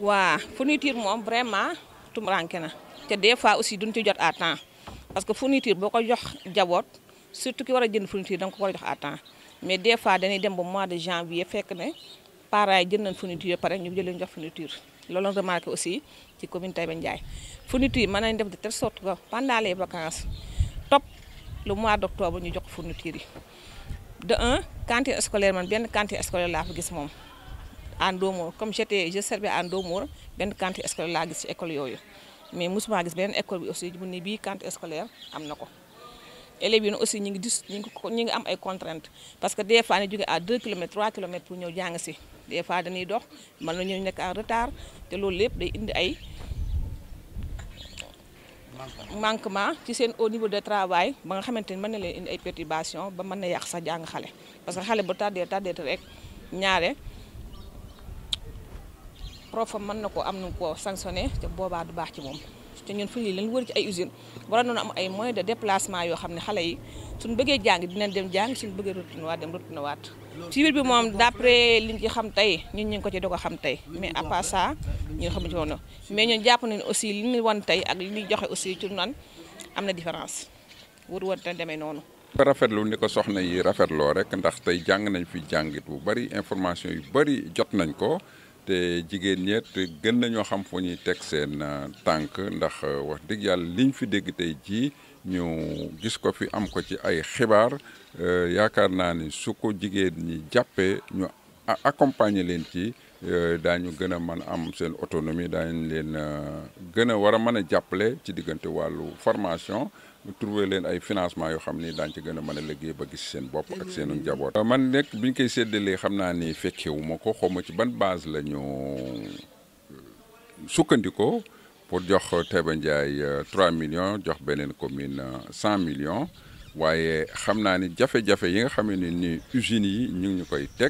waa fourniture moom vraiment tumuranke na te des fois aussi duñ ci jot à temps parce que fourniture boo ko jox jaboot surtout ki war a jënd fourniture da nga ko war a jox à temps mais des fois dañuy dem ba mois de janvier fekk ne parents yi jënd nañ fourniture pare ñu jël leen jox fourniture loolu la remarqué aussi ci commune Taïba Ndiaye fourniture mën nañ def de telle sorte que pendant les vacances top le mois d' octobre ñu jox fourniture yi de un cantine scolaire man benn cantine scolaire laa fa gis moom en Ndomor comme j'étais je servais en Ndomor benn cantine scolaire laa gis ci école yooyu mais mosuma gis beneen école bi aussi bu ne bii cantine scolaire am na ko élèves yi aussi ñu ngi dis ñu ngi ñu ngi am ay contraintes parce que des fois ñu jóge à 2 kilomètres 3 kilomètres pour ñëw jàng si des fois dañuy dox mën na ñëw nekk en retard te loolu lépp day indi ay manquement ci seen au niveau de travail ba nga xamante ni mën na leen indi ay perturbation ba mën na yàq sax jàng xale parce que xale bu tardé tardé rek ñaare prof mën na ko am nu ko sanctionné te boobaa du baax ci moom te ñun fu ñu leen wër ci ay usine war nañu am ay moyens de déplacement yoo xam ne xale yi suñu bëggee jàng dinañ dem jàng suñu bëggee retourné waat dem retourné waat ci biir bi moom d'après liñ ci xam tey ñun ñu ngi ko ci doog a xam tey mais à part ça ñun xamuñu ci woon mais ñun jàpp nañu aussi li ñu wan tey ak li ñuy joxe aussi ci nan am na différence wër wër te demee noonu rafetlu ni ko soxna yi rafetloo rek ndax tey jàng nañ fi jàngit bu bari information yu bari jot nañ ko te jigéen ñeet gën nañoo xam fu ñuy teg seen tànk ndax wax dëgg yàlla liñ fi dégg tey jii ñu gis ko fi am ko ci ay xibaar yaakaar naa ni su ko jigéen ñi jàppee ñu accompagner leen ci daañu gën a mën am seen autonomie daañu leen gën a war a mën a jàppale ci diggante wàllu formation trouver leen ay financement yoo xam ni daañu ci gën a mën a liggéey ba gis seen bopp ak seenu njaboot. man nekk bi ñu koy séddalee xam naa ni fekkewu ma ko xaw ma ci ban base la ñu sukkandikoo pour jox Taïba Ndiaye 3 millions jox beneen commune 100 millions waaye xam naa ni jafe-jafe yi nga xam ne ni usines yi ñu ngi ñu koy teg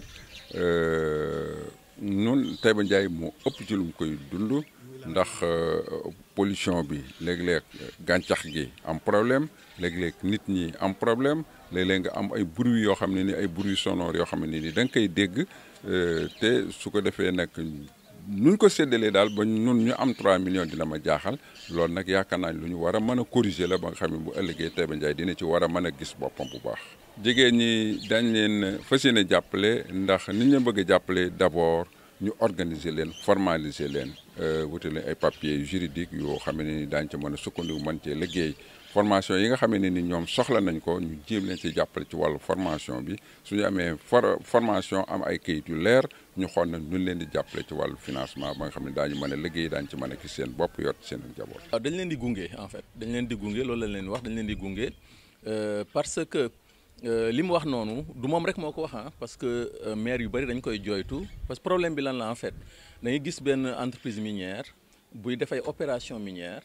nun Taïba Ndiaye moo ëpp ci lu mu koy dund. ndax pollution bi léeg-léeg gàncax gi am problème léeg-léeg nit ñi am problème léeg-léeg nga am ay bruit yoo xam ne ni ay bruit sonore yoo xam ne ni da nga koy dégg te su ko defee nag nuñ ko séddalee daal ba nun ñu am 3 millions dina ma jaaxal loolu nag yaakaar naa lu ñu war a mën a corriger la ba nga xam ne bu ëllëgee Taïba Ndiaye dina ci war a mën a gis boppam bu baax. jigéen ñi dañ leen fas yéene jàppale ndax nit ñu bëgg a jàppale d'abord. ñu organiser leen formaliser leen wuute leen ay papiers juridiques yoo xam ne ni daañu ci mën a sukkandiku mën cee liggéey formation yi nga xam ne ni ñoom soxla nañ ko ñu jéem leen ci jàppale ci wàllu formation bi suñu amee for formation am ay kayit yu leer ñu xool nag ñu leen di jàppale ci wàllu financement ba nga xam ne daañu mën a liggéey daañu ci mën a gis seen bopp yor seen njaboot. waaw dañ leen di gunge en fait dañ leen di gunge loolu lañ leen wax dañ leen di gunge parce que. li mu wax noonu du moom rek moo ko wax ah parce que maire yu bëri dañ koy jooytu parce que problème bi lan la en fait da ngay gis benn entreprise minière buy def ay opération minière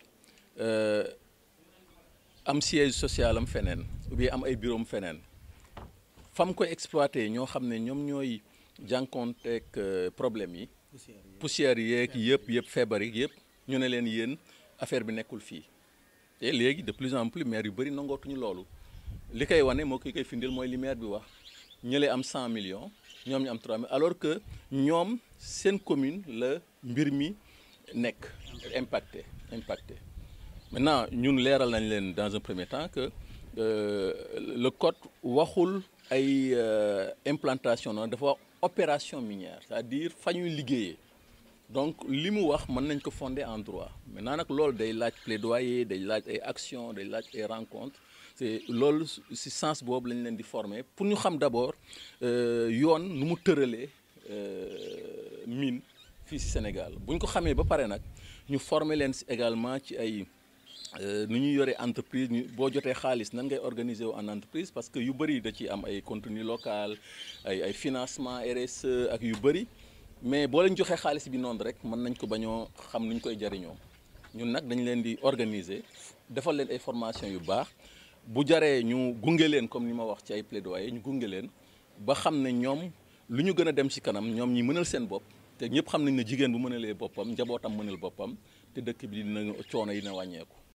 am siège social am feneen ou bien am ay bureau am feneen fam koy exploité ñoo xam ne ñoom ñooy jànkoonteeg problème yi poussière yeeg yëpp yëpp feebar yi yëpp ñu ne leen yéen affaire bi nekkul fii te léegi de plus en plus maire yu bëri nangootuñu loolu li koy wane moo ki koy findil mooy li maire bi wax ñële am 100 millions ñoom ñu am 3 millions alors que ñoom seen commune la mbir mi nekk impacté impacté maintenant ñun leeral nañ leen dans un premier temps que le code waxul ay implantation noonu dafa wax opération minière c'est-à-dire fa ñuy liggéeyee donc li mu wax mën nañ ko fonder en droit maintenant nag loolu day laaj plaidoyer day laaj ay action day laaj ay rencontres c'est loolu ci sens boobu lañ leen di former pour ñu xam d'abord yoon nu mu tëralee mine fii ci Sénégal bu ñu ko xamee ba pare nag ñu former leen ci également ci ay nu ñuy yore entreprise ñu boo jotee xaalis nan ngay organiser wu en entreprise parce que yu bëri da ci am ay contenu local ay ay financement RSE ak yu bëri mais boo leen joxee xaalis bi noonu rek mën nañ ko bañoo xam nu ñu koy jariñoo ñun nag dañ leen di organiser defal leen ay formation yu baax bu jaree ñu gunge leen comme ni ma wax ci ay plaidoyer ñu gunge leen ba xam ne ñoom lu ñu gën a dem ci kanam ñoom ñi mënal seen bopp te ñëpp xam nañ ne jigéen bu mënalee boppam njabootam mënal boppam te dëkk bi dina coono yi na wàññeeku